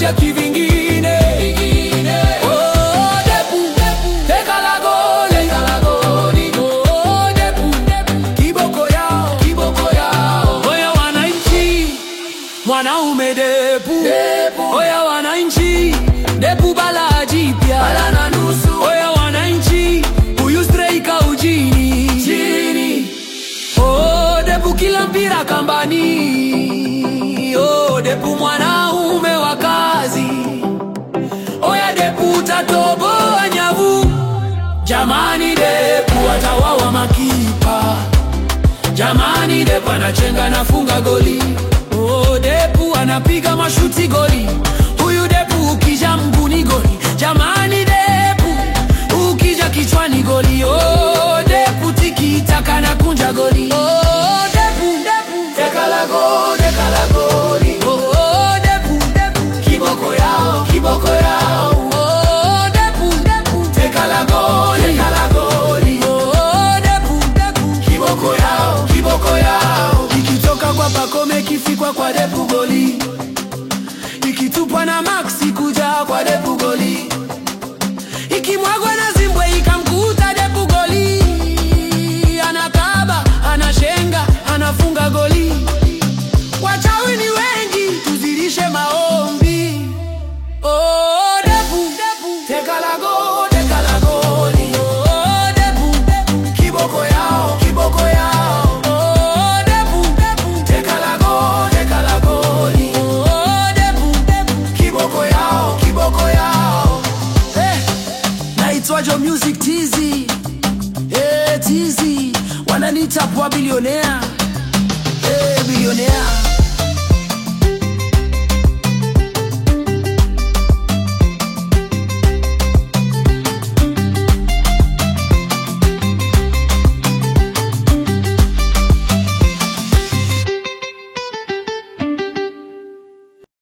moja kivingine. Oh, Depu, teka la goli. Oh, Depu, kiboko yao, kiboko yao. Oya wananchi, mwanaume Depu. Oya wananchi, Depu bala jipya. Oya wananchi, huyu striker ujini. Oh, Depu kila mpira kambani. Oh, Depu mwanaume wa kazi. Oya Depu utatoboa nyavu. Jamani Depu atawawa makipa. Jamani Depu anachenga nafunga goli. Oh, Depu anapiga mashuti goli.